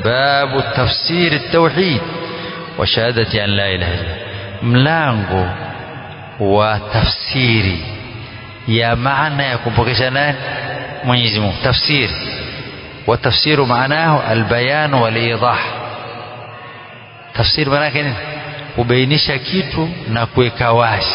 babu tafsiri tauhid wa shahadati an la ilaha illa mlango wa tafsiri ya maana ya kumpokesha nani Mwenyezi Mungu tafsiri wa tafsiru maanahu albayan wal idah tafsiri maana yake nini kubainisha kitu na kuweka wazi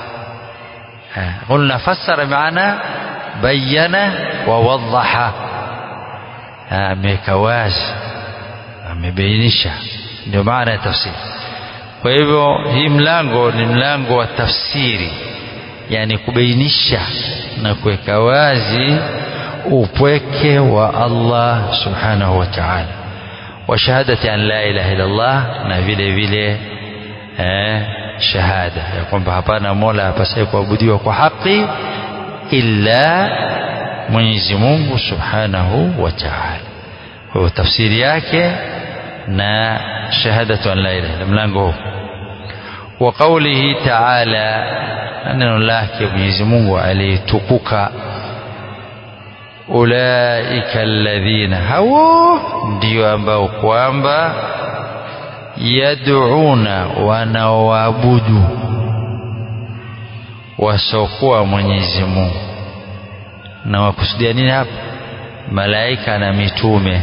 قلنا فسر معنى بين ووضح ameweka wazi amebainisha ndio maana ya tafsiri kwa hivyo hii mlango ni mlango wa tafsiri yani kubainisha na kuweka wazi upweke wa Allah subhanahu wa ta'ala wa shahadati an la ilaha illa Allah na vile vile eh, shahada ya kwamba hapana mola apasaye kuabudiwa kwa haki illa Mwenyezi Mungu subhanahu wa ta'ala kwa hiyo tafsiri yake na shahadatu an la ilaha illa mlango huu wa qawlihi ta'ala neno lake Mwenyezi Mungu alitukuka ulaika alladhina hao ndio ambao kwamba yad'una wanaoabudu wasiokuwa Mwenyezi Mungu na wakusudia nini hapa malaika na mitume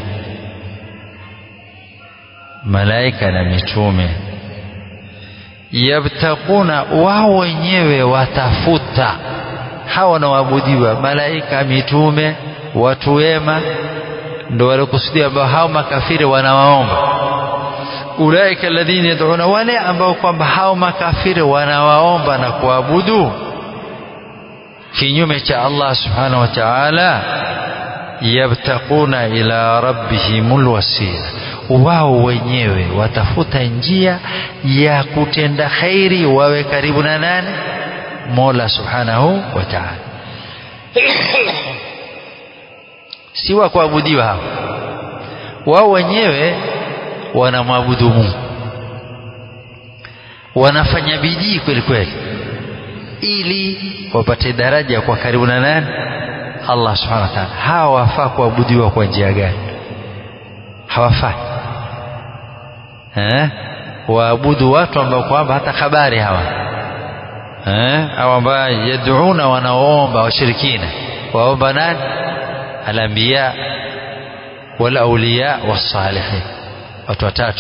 malaika na mitume yabtakuna wao wenyewe watafuta hawa wanaoabudiwa malaika mitume watu wema ndo waliokusudia ambao hao makafiri wanawaomba ulaika alladhina yad'una wale ambao kwamba hao makafiri wanawaomba na kuabudu kinyume cha Allah subhanahu wa ta'ala yabtaquna ila rabbihimul wasila wao wenyewe watafuta njia ya kutenda khairi wawe karibu na nani Mola subhanahu wa ta'ala si wa kuabudiwa hao wao wenyewe wanamwabudu Mungu wanafanya bidii kweli kweli ili wapate daraja kwa karibu na nani Allah subhanahu wa ta'ala hawa wafaa kuabudiwa kwa njia gani hawafai eh waabudu watu ambao kwamba hata habari hawa eh au ambao yad'una wanaomba washirikina waomba nani al-anbiya wal awliya was-salihin watu watatu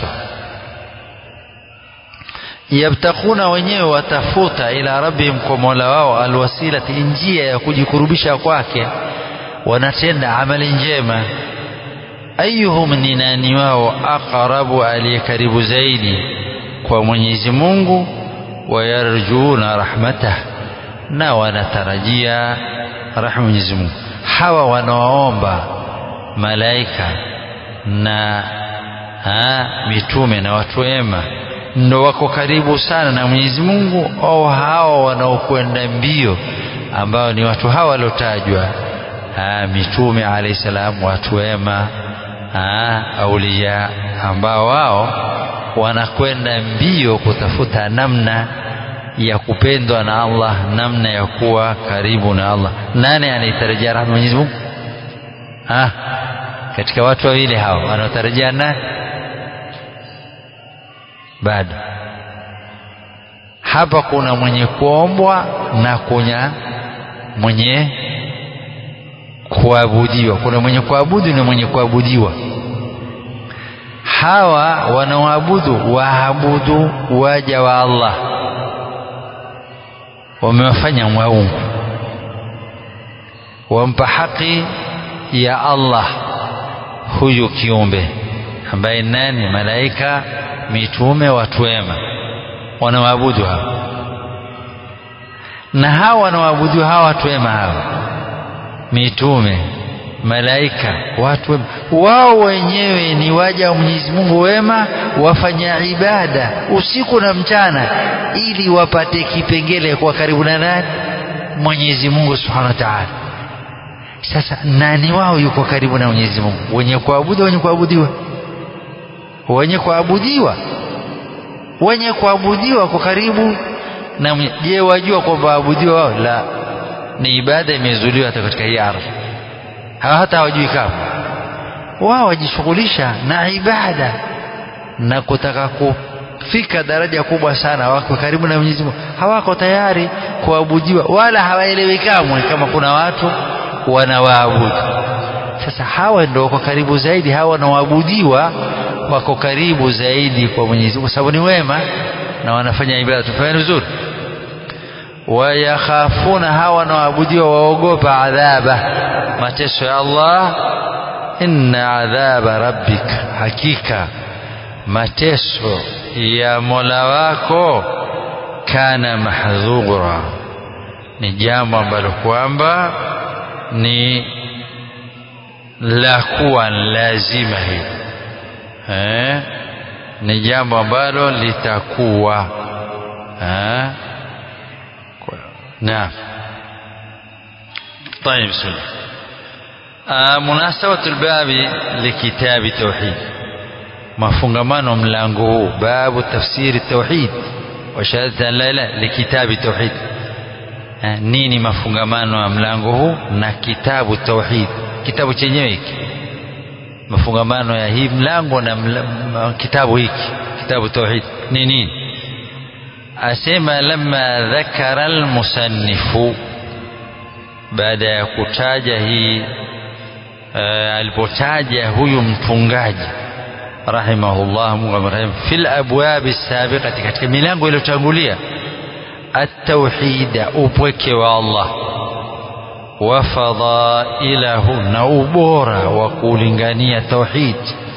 yabtakuna wenyewe watafuta ila rabbihim kwa mola wao alwasilati njia ya kujikurubisha kwake wanatenda amali njema ayuhum ni nani wao aqrabu aliye karibu zaidi kwa Mwenyezi Mungu wayarjuna rahmatah na wanatarajia rahma Mwenyezi Mungu hawa wanawaomba malaika na ha, mitume na watu wema ndo wako karibu sana na Mwenyezi Mungu au hao wanaokwenda mbio ambao ni watu hawa waliotajwa mitume alayhi salam watu wema aulia ambao wao wanakwenda mbio kutafuta namna ya kupendwa na Allah namna ya kuwa karibu na Allah nani anaitarajia rahma Mwenyezi Mungu ah katika watu wawili hao wanaotarajia nani bado hapa kuna mwenye kuombwa na kuna mwenye kuabudiwa kuna mwenye kuabudu na mwenye kuabudiwa hawa wanaoabudu waabudu waja wa Allah wamewafanya waungu wampa haki ya Allah huyu kiumbe ambaye nani malaika mitume watu wema wanawaabudu hawa na hawa wanawaabudu hawa watu wema hawa mitume malaika watu wema wao wenyewe ni waja wa Mwenyezi Mungu wema wafanya ibada usiku na mchana ili wapate kipengele kwa karibu na nani Mwenyezi Mungu Subhanahu wa Ta'ala sasa nani wao yuko karibu na Mwenyezi Mungu wenye kuabudu wenye kuabudiwa wenye kuabudiwa wenye kuabudiwa kwa karibu na je wajua kwamba waabudiwa wao la ni ibada imezuliwa hata katika hii ardhi hawa hata hawajui kama wao wajishughulisha na ibada na kutaka kufika daraja kubwa sana wako karibu na Mwenyezi Mungu hawako tayari kuabudiwa wala hawaelewi kamwe kama kuna watu wanawaabudu sasa hawa ndio wako karibu zaidi hawa wanaoabudiwa wako karibu zaidi kwa Mwenyezi Mungu kwa sababu ni wema na wanafanya ibada tufanye vizuri wayakhafuna hawa wanaoabudiwa waogopa adhaba mateso ya Allah inna adhaba rabbika hakika mateso ya Mola wako kana mahdhura ni jambo ambalo kwamba ni la kuwa lazima hili eh? ni jambo ambalo litakuwa eh? نعم طيب بسم الله آه مناسبة الباب لكتاب التوحيد mafungamano mlango huu babu tafsiri tauhid wa shahadati an la ilaha likitabi tauhid nini mafungamano ya mlango huu na kitabu tauhid kitabu chenyewe hiki mafungamano ya hii mlango na mla, kitabu hiki kitabu tauhid ni nini asema lamma dhakara almusannifu baada ya kutaja hii uh, alipotaja huyu mtungaji rahimahullah Mungu amrehemu fil abwabi sabiqati katika milango iliyotangulia at-tauhid upweke wa Allah wa fadailahu na ubora wa kulingania tauhid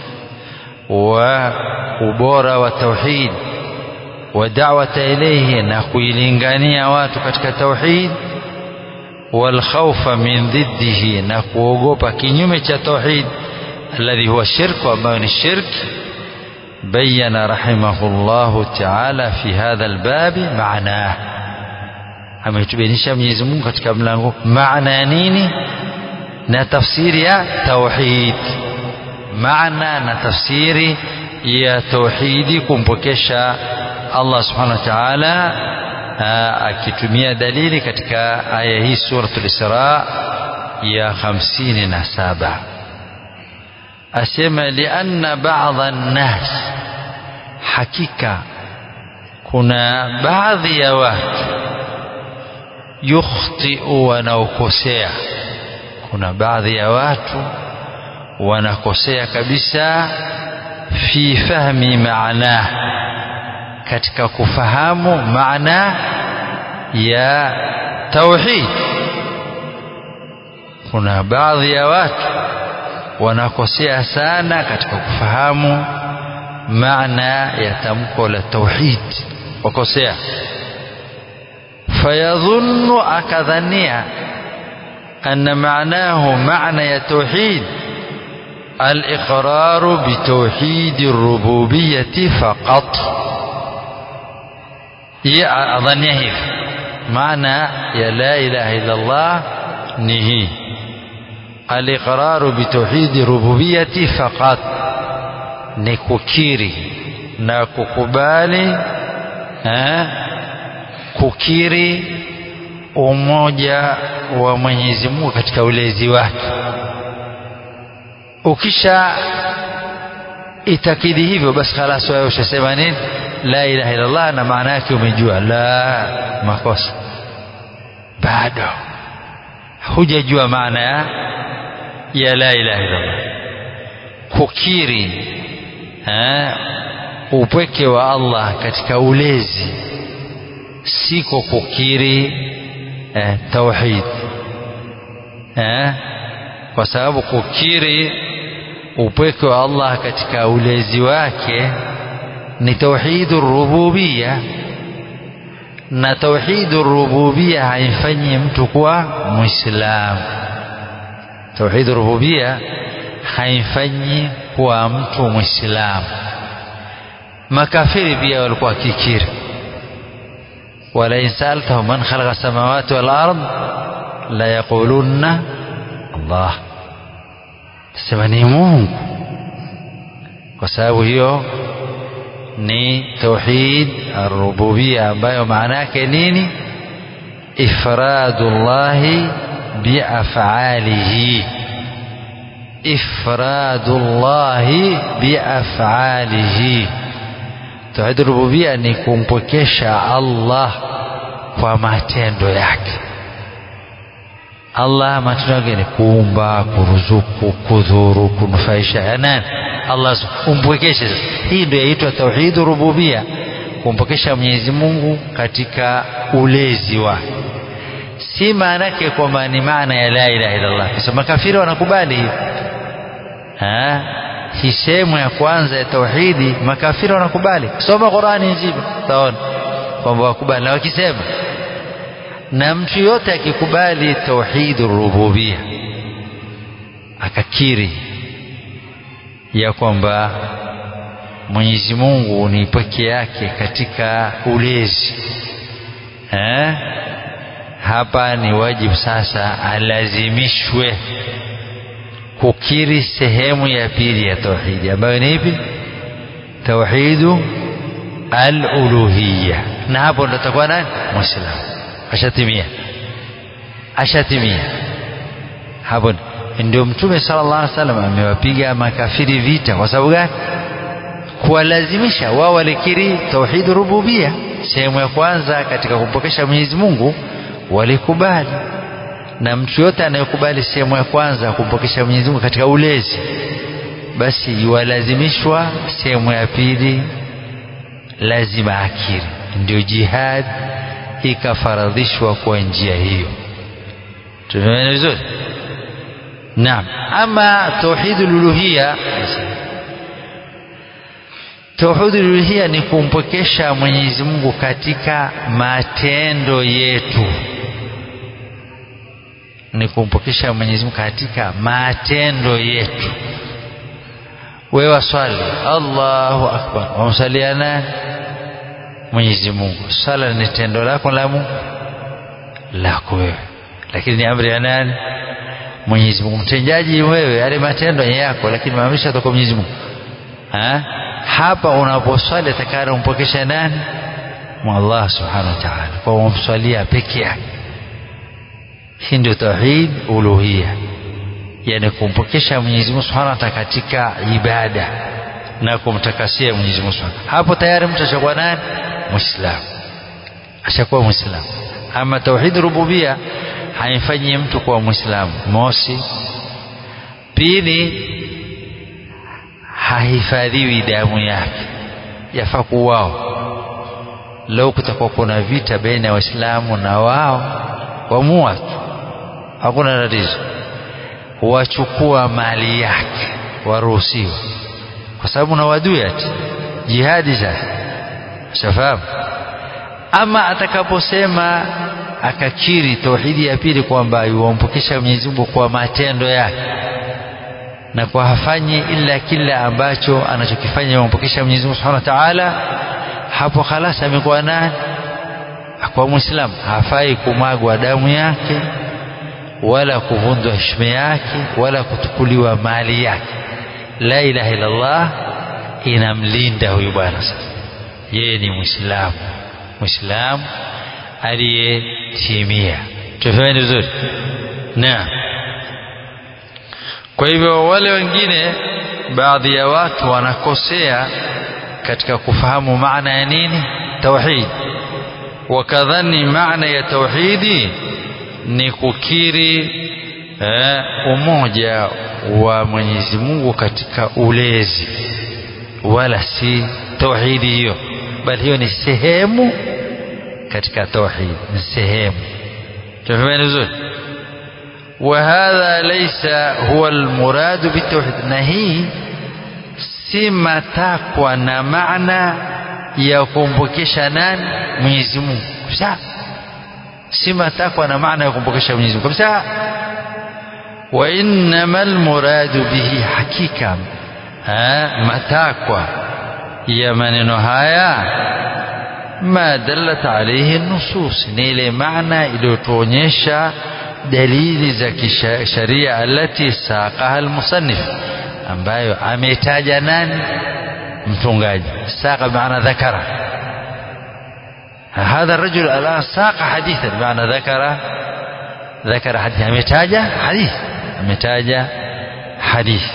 wa ubora wa tauhid wa da'wata ilayhi na kuilingania watu katika tauhid wal khawfa min dhiddihi na kuogopa kinyume cha tauhid الذي هو الشرك وما من الشرك بين رحمه الله تعالى في هذا الباب معناه ametubainisha Mwenyezi Mungu katika mlango maana ya nini na tafsiri ya tauhid maana na tafsiri ya tauhidi kumpokesha Allah subhanahu wa ta'ala akitumia dalili katika aya hii suratul Isra ya 57 asema lianna baadha nnas hakika kuna baadhi ya watu yukhtiu wanaokosea kuna baadhi ya watu wanakosea kabisa fi fahmi maana katika kufahamu maana ya tauhid kuna baadhi ya watu wanakosea sana katika kufahamu maana ya tamko la tauhid wakosea fayadhunnu akadhania anna maanahu maana ya tauhid الإقرار بتوحيد الربوبية فقط أظن هيك معنى يا لا إله إلا الله نهي الإقرار بتوحيد الربوبية فقط نككيري na kukubali eh, kukiri umoja wa Mwenyezi Mungu katika ulezi wake ukisha itakidi hivyo basi khalas wewe ushasema nini la ilaha illa Allah na maana yake umejua la makosa bado hujajua maana ya ya la ilaha illa Allah kukiri eh, upweke wa Allah katika ulezi siko kukiri eh, tauhid eh, kwa sababu kukiri upweke wa Allah katika ulezi wake ni tauhidu rububia na tauhidu rububia haimfanyi mtu kuwa muislamu tauhidu rububia haimfanyi kuwa mtu muislamu makafiri pia walikuwa kikiri ولئن سألتهم من خلق السماوات والأرض ليقولن الله sema ni Mungu kwa sababu hiyo ni tauhid ar-rububiyya ambayo maana yake nini ifradullahi biaf'alihi ifradullahi biafalihi tauhid rububia ni kumpwekesha Allah kwa matendo yake Allah matendo yake ni kuumba kuruzuku kudhuru kunufaisha ya nani Allah umpwekeshe hii ndio yaitwa tauhid rububia kumpokesha Mwenyezi Mungu katika ulezi wake si maana yake kwamba ni maana ya la ilaha illallah kwa sababu makafiri wanakubali hiyo hii sehemu ya kwanza ya tauhidi makafiri wanakubali soma Qurani nzima utaona kwamba wakubali na wakisema na mtu yote akikubali tauhid rububia akakiri ya kwamba Mwenyezi Mungu ni peke yake katika ulezi eh? hapa ni wajibu sasa alazimishwe kukiri sehemu ya pili ya tauhidi ambayo ni ipi tauhidu aluluhiya na hapo ndo takuwa nani muislamu ashatimia ashatimia hapo ndio mtume sallallahu alaihi wasallam amewapiga makafiri vita kwa sababu gani kuwalazimisha wao walikiri tauhid rububia sehemu ya kwanza katika kumpokesha Mwenyezi Mungu walikubali na mtu yote anayekubali sehemu ya kwanza kumpokesha Mwenyezi Mungu katika ulezi basi yuwalazimishwa sehemu ya pili lazima akiri ndio jihad ikafaradhishwa kwa njia hiyo tumeelewa vizuri naam ama tauhidul uluhiyya tauhidul uluhiyya ni kumpokesha Mwenyezi Mungu katika matendo yetu ni kumpokesha Mwenyezi Mungu katika matendo yetu wewe waswali Allahu akbar wamsalia nani Mwenyezi Mungu sala ni tendo lako la Mungu lako wewe lakini ni amri ya nani Mwenyezi Mungu mtendaji wewe yale matendo yako lakini maamrisho yatoka Mwenyezi Mungu ha? hapa unaposwali atakana umpokesha nani Allah subhanahu wa ta'ala kwa umswalia peke yake hii ndio tauhid uluhia yani kumpokesha Mwenyezi Mungu Subhanahu wa Ta'ala katika ibada na kumtakasia Mwenyezi Mungu Subhanahu hapo tayari mtu ashakuwa nani muislamu ashakuwa muislamu ama tauhid rububia haifanyi mtu kuwa muislamu mosi pili hahifadhiwi damu yake yafaa kuwao leo kutakuwa kuna vita baina ya waislamu na wao wamua tu hakuna tatizo wachukua mali yake waruhusiwa kwa sababu na wadui ati jihadi sasa shafahamu ama atakaposema akakiri tauhidi ya pili kwamba yuwampokesha Mwenyezi Mungu kwa matendo yake na kwa hafanyi ila kila ambacho anachokifanya yuwampokesha Mwenyezi Mungu Subhanahu wa Ta'ala hapo khalas amekuwa nani kwa muislamu hafai kumwagwa damu yake wala kuvunjwa heshima yake wala kutukuliwa mali yake la ilaha illallah inamlinda huyu bwana sasa yeye ni muislamu muislamu aliyetimia tufahamu vizuri na kwa hivyo wale wengine baadhi ya watu wanakosea katika kufahamu maana ya nini tauhid wakadhani maana ya tauhidi ni kukiri eh, umoja wa Mwenyezi Mungu katika ulezi wala si tauhidi hiyo bali hiyo ni sehemu katika tauhid ni sehemu tumefahamu vizuri وهذا ليس هو المراد بالتوحيد na hii si matakwa na maana ya kumpokesha nani Mwenyezi Mungu kabisa si matakwa na maana ya kumpokesha Mwenyezi Mungu kabisa wa innamal muradu bihi hakika ha, matakwa ya maneno haya ma dallat alayhi nusus ni ile maana iliyotuonyesha dalili za kisharia alati saqaha almusannif ambayo ametaja nani mtungaji saqa maana dhakara هذا الرجل الآن ساق حديثا بمعنى ذكر ذكر حديث ametaja حديث ametaja hadithi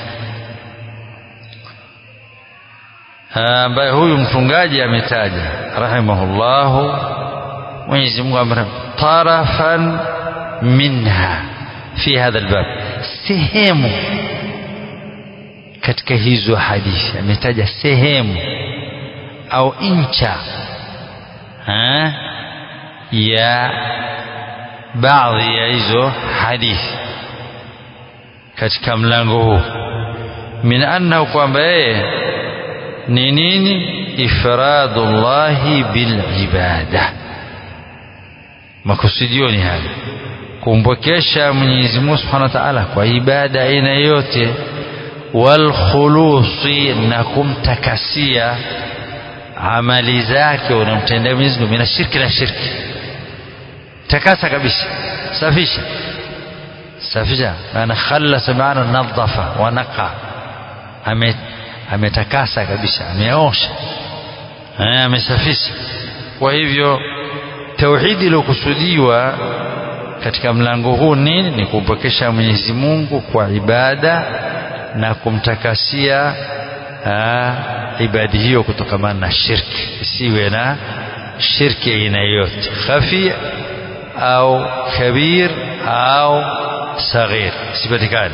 ambaye huyu mtungaji ametaja rahimahullahu Mwenyezi Mungu amrahim tarafan minha fi hadha albab sehemu katika hizo hadithi ametaja sehemu au incha ha? ya baadhi ya hizo hadithi katika mlango huu min annahu kwamba yeye ni nini ifradullahi bilibada makusudio ni haya kumpokesha Mwenyezi Mungu Subhanahu wa Ta'ala kwa ibada aina yote walkhulusi na kumtakasia amali zake unamtendea Mwenyezi Mungu mina shirki na shirki takasa kabisa safisha safisha maana khallasa maana nadhafa wa naqa ame ametakasa kabisa ameosha amesafisha kwa hivyo tauhidi iliyokusudiwa katika mlango huu nini ni kumpokesha Mwenyezi Mungu kwa ibada na kumtakasia ibadi hiyo kutokamana na shirki isiwe na shirki aina yote khafi au kabir au saghir sipatikane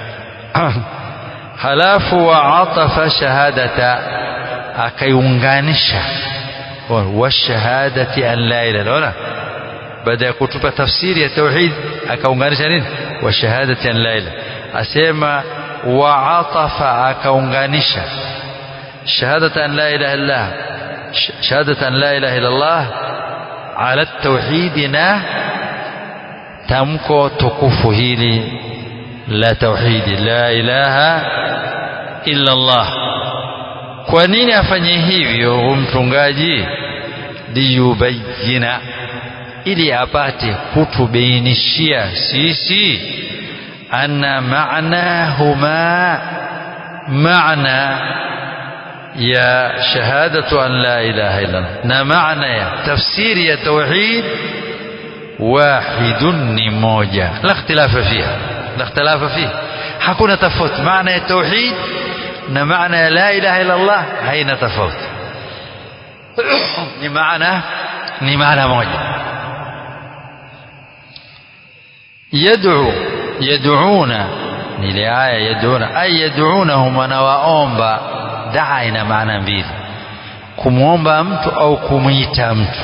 halafu waatafa shahadata akaiunganisha wa shahadati an la ilaha illa baada ya kutupa tafsiri ya tauhid akaunganisha nini wa shahadati an la ilaha asema waatafa akaunganisha shahadata an la ilaha illa shahadata an la ilaha illa Allah ala tauhid na tamko tukufu hili la tauhidi la ilaha illa Allah kwa nini afanye hivyo mtungaji liyubayina ili apate kutubainishia sisi anna ma'nahuma maana ya shahadatu an la ilaha illa Allah na maana ya tafsiri ya tauhid wahidun ni moja la ikhtilafa fiha la ikhtilafa fiha hakuna tofauti maana ya tauhid na maana ya la ilaha illa Allah haina tofauti ni maana ni maana moja yad'u yad'una ni ile aya yad'una ay yad'unahum wanawaomba daa ina maana mbili kumwomba mtu au kumwita mtu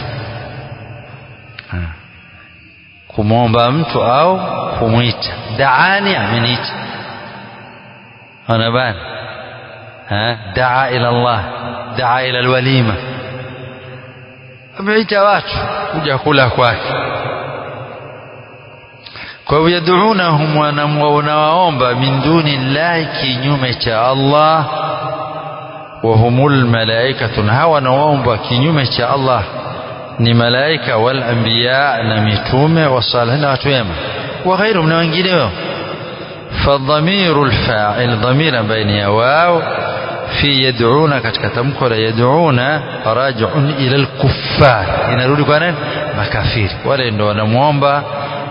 kumwomba mtu au kumwita daani ameniita ona bana daa ila Allah daa ila alwalima ameita watu kuja kula kwake kwa hivyo yad'unahum wanawaomba min duni llahi kinyume cha Allah wa humul malaikatu hawa wanaomba kinyume cha Allah ni malaika wal anbiya na mitume wasalihin na watu wema wa ghairuhum na wengineo فالضمير الفاعل ضمير بين واو في يدعون katika tamko la yad'una raji'un ila al-kuffar inarudi kwa nani makafiri wale ndio wanamuomba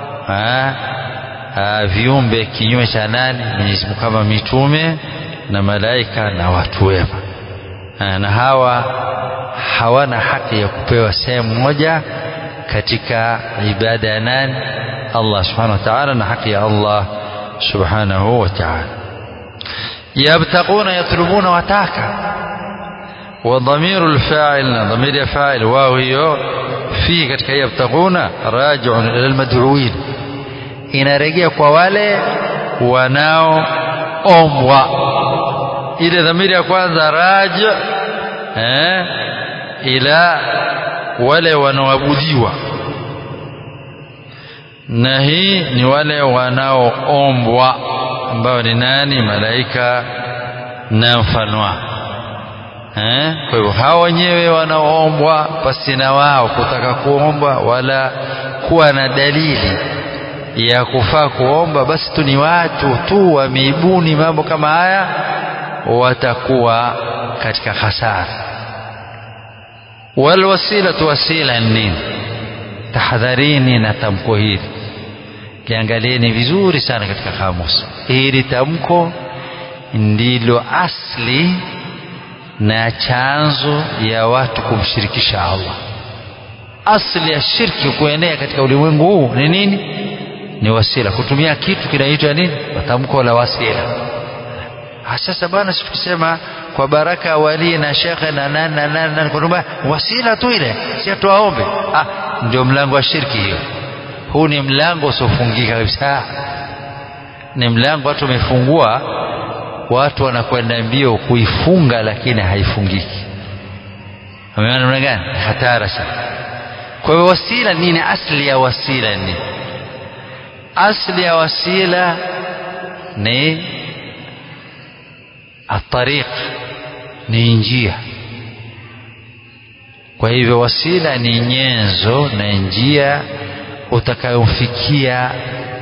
viumbe kinyume cha nani Mwenyezi Mungu kama mitume na malaika na watu wema na hawa hawana haki ya kupewa sehemu moja katika ibada ya nani Allah subhanahu wa ta'ala na haki ya Allah subhanahu wa ta'ala yabtaquna yatlubuna wataka وضمير الفاعل ضمير فاعل واو هي في katika yabtaquna raji'un ila almad'uin inarejea kwa wale wanaoombwa ile dhamiri ya kwanza raji eh ila wale wanaoabudiwa na hii ni wale wanaoombwa ambao ni nani malaika na mfano eh kwa hivyo hao wenyewe wanaoombwa pasi na wao kutaka kuomba wala kuwa na dalili ya kufaa kuomba basi tu ni watu tu wameibuni mambo kama haya watakuwa katika hasara walwasilatu wasila nini tahadharini na tamko hili kiangalieni vizuri sana katika kamusi hili tamko ndilo asli na chanzo ya watu kumshirikisha Allah. Asli ya shirki kuenea katika ulimwengu huu ni nini? Ni wasila, kutumia kitu kinaitwa nini? Tamko la wasila. Sasa bwana, si tukisema kwa baraka wali na shekhe na nani na nani na kwamba wasila tu ile, si tuwaombe. Ah, ndio mlango wa shirki hiyo. Huu ni mlango usiofungika kabisa, ni mlango watu wamefungua, watu wanakwenda mbio kuifunga, lakini haifungiki. Umeona namna gani? Hatara sana. Kwa hiyo wasila nini? Asli ya wasila ni asli ya wasila ni atariq, ni njia. Kwa hivyo wasila ni nyenzo na njia utakayomfikia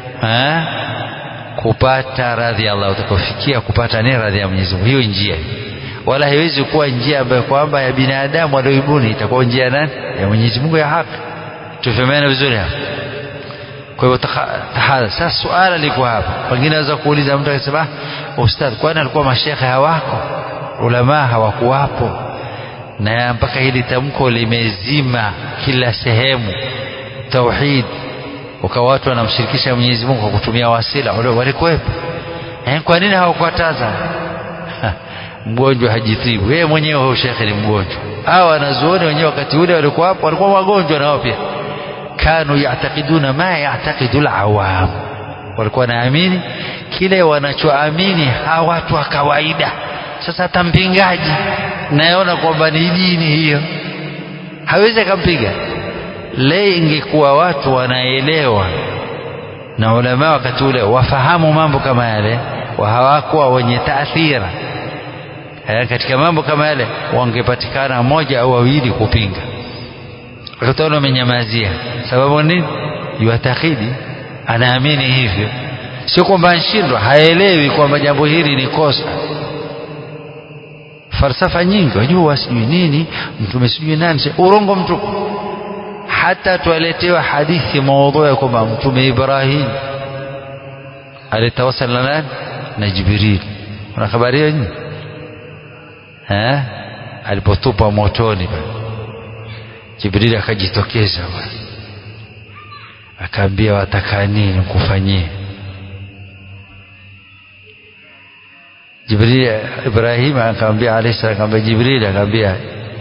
kupata radhi ya Allah, utakayofikia kupata ni radhi ya Mwenyezi Mungu. Hiyo njia wala haiwezi kuwa njia ambayo kwamba ya binadamu walioibuni, itakuwa njia nani? Ya Mwenyezi Mungu ya haki. Tufahamiane vizuri hapa. Kwa hivyo tahadhari. Sasa suala liko hapa, pengine aweza kuuliza mtu akasema, ustadh, kwani alikuwa mashekhe hawako, ulamaa hawakuwapo, na mpaka hili tamko limezima kila sehemu tauhid, ukawa watu wanamshirikisha Mwenyezi Mungu kwa kutumia wasila, walikuwepo. Eh, kwa nini hawakukataza? Mgonjwa hajitibu yeye mwenyewe, huyo shekhe ni mgonjwa. Hawa wanazuoni wenyewe wakati ule walikuwa hapo, walikuwa wagonjwa nao pia kanu yaatakiduna ma yaatakidu lawam, walikuwa wanaamini kile wanachoamini hawa watu wa kawaida. Sasa hata mpingaji naona kwamba ni dini hiyo, hawezi akampiga. Le, ingekuwa watu wanaelewa na ulama wakati ule wafahamu mambo kama yale, hawakuwa wenye taathira katika mambo kama yale, wangepatikana moja au wawili kupinga Utaona amenyamazia. Sababu nini? Yuatakidi, anaamini hivyo, sio kwamba anshindwa, haelewi kwamba jambo hili ni kosa. Falsafa nyingi wajua, sijui nini, mtume sijui nani, urongo mtupu. Hata twaletewa hadithi maudhu ya kwamba mtume Ibrahim alitawasal na nani? Na Jibril. Una habari hiyo nyinyi? Eh, alipotupwa motoni bana Jibrili akajitokeza akaambia, wataka nini nikufanyie? Jibrili Ibrahim akamwambia alayhi salam, akamwambia Jibrili, akamwambia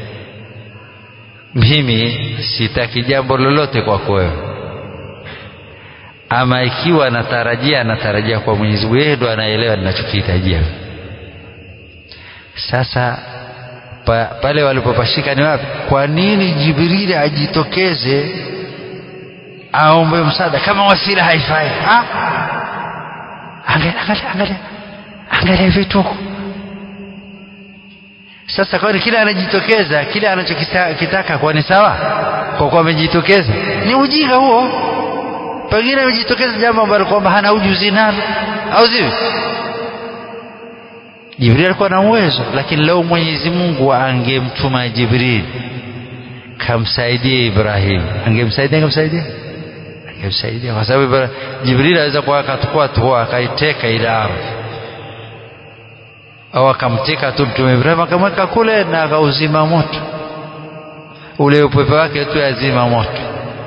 mimi sitaki jambo lolote kwako wewe, ama ikiwa natarajia, natarajia kwa Mwenyezi Mungu, yeye ndo anaelewa ninachokihitajia. Sasa Pa, pale walipopashika ni wapi? Kwa nini Jibrili ajitokeze aombe msaada kama wasila haifai? Angalia, angalia, angalia, angalia vituko. Sasa kwani kile anajitokeza kile anachokitaka kwa ni sawa? Kwa kuwa amejitokeza ni ujinga huo, pengine amejitokeza jambo ambalo kwamba hana ujuzi nalo, au sivyo? Jibril alikuwa na uwezo, lakini leo Mwenyezi Mungu angemtuma Jibril kamsaidia Ibrahim, angemsaidia angemsaidia angemsaidia, kwa sababu Jibril aweza kuwa akachukua tu akaiteka ile ardhi, au akamteka tu mtume Ibrahim akamweka kule na akauzima moto ule, upepo wake tu yazima moto.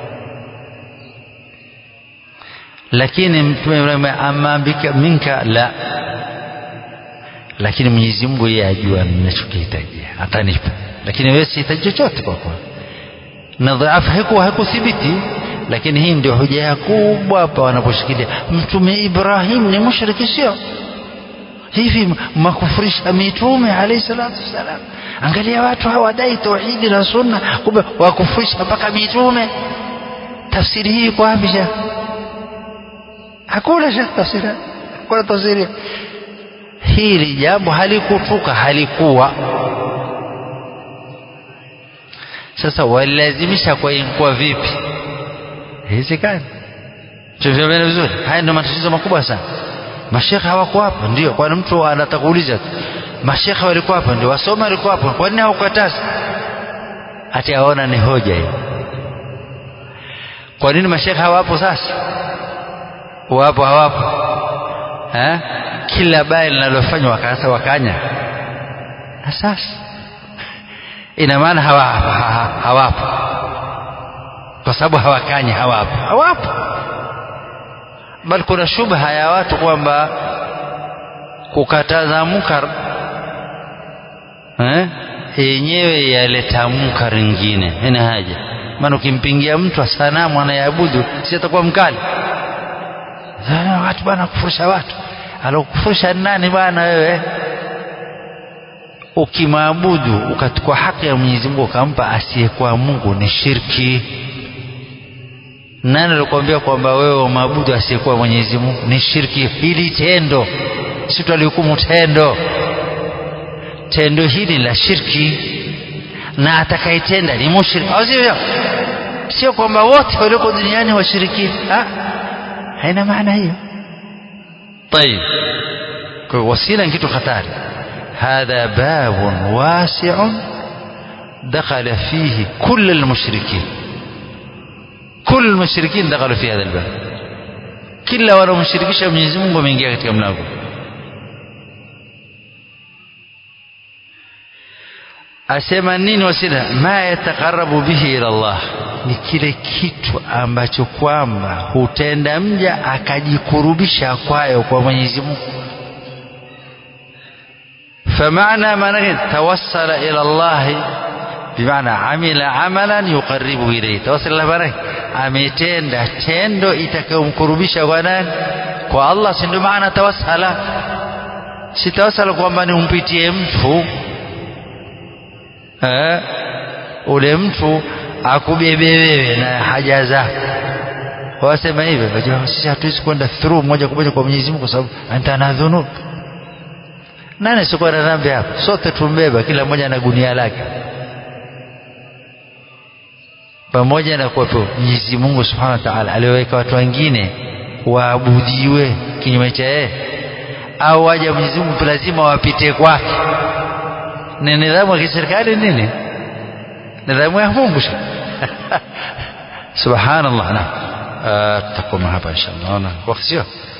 Lakini mtume Ibrahim amambika minka la lakini Mwenyezi Mungu yeye ajua ninachokihitajia, atanipa. Lakini wewe sihitaji chochote kwa kwa na dhaifu haikuwa haikuthibiti, lakini hii ndio hoja kubwa hapa wanaposhikilia mtume Ibrahim ni mushriki, sio hivi makufurisha mitume alayhi salatu wassalam. Angalia watu hawadai tauhidi na sunna, kumbe wakufurisha mpaka mitume. Tafsiri hii iko wapi? Shekh, hakuna shekh, tafsiri hakuna tafsiri hili jambo halikutuka, halikuwa. Sasa walilazimisha kwa kwa vipi? Haiwezekani. Tumeelewana vizuri? Haya ndio matatizo makubwa sana. Mashekhe hawako hapo, ndio. Kwani mtu anataka kuuliza mashekhe walikuwa hapo, ndio wasoma walikuwa hapo, kwa nini hawakukataza? Ati aona ni hoja hiyo. Kwa nini mashekhe hawapo sasa? Wapo hawapo? eh? kila baya linalofanywa wakasa wakanya sasa ina maana hawapo hawapo kwa sababu hawakanyi hawapo hawapo bali kuna shubha ya watu kwamba kukataza munkar eh yenyewe yaleta munkar ingine ina haja maana ukimpingia mtu sanamu anayeabudu si atakuwa mkali watu bwana kufurisha watu alokufurisha nani bwana wewe ukimwabudu ukachukua haki ya Mwenyezi Mungu ukampa asiyekuwa Mungu ni shirki nani alikwambia kwamba wewe maabudu asiyekuwa Mwenyezi Mungu ni shirki hili tendo si tulihukumu tendo tendo hili la shirki na atakayetenda ni mushrik au sio sio kwamba wote walioko duniani washirikina haina maana hiyo طيب وسيله kitu hatari هذا باب واسع دخل فيه كل المشركين كل المشركين دخلوا في هذا الباب kila wanaomshirikisha Mwenyezi Mungu wameingia katika mlango asema nini wasila ma yataqarrabu bihi ila Allah ni kile kitu ambacho kwamba hutenda mja akajikurubisha kwayo kwa Mwenyezi Mungu فمعنى من توسل إلى الله بمعنى عمل عملا يقربه إليه توسل الله بارك ametenda tendo itakayomkurubisha kwa nani kwa Allah si ndio maana tawassala si tawassala kwamba ni umpitie mtu eh ule mtu akubebe wewe na haja zako wasema hivyo unajua sisi hatuwezi kwenda through moja kwa moja kwa Mwenyezi Mungu kwa sababu anta na dhunub nani sikuwa na dhambi hapa sote tumbeba kila mmoja na gunia lake pamoja na kuwepo Mwenyezi Mungu Subhanahu wa Ta'ala aliweka watu wengine waabudiwe kinyume cha yeye au waje Mwenyezi Mungu lazima wapite kwake ni nidhamu ya kiserikali nini nidhamu ya Mungu subhanallah na tutakuwa hapa inshallah na wakati sio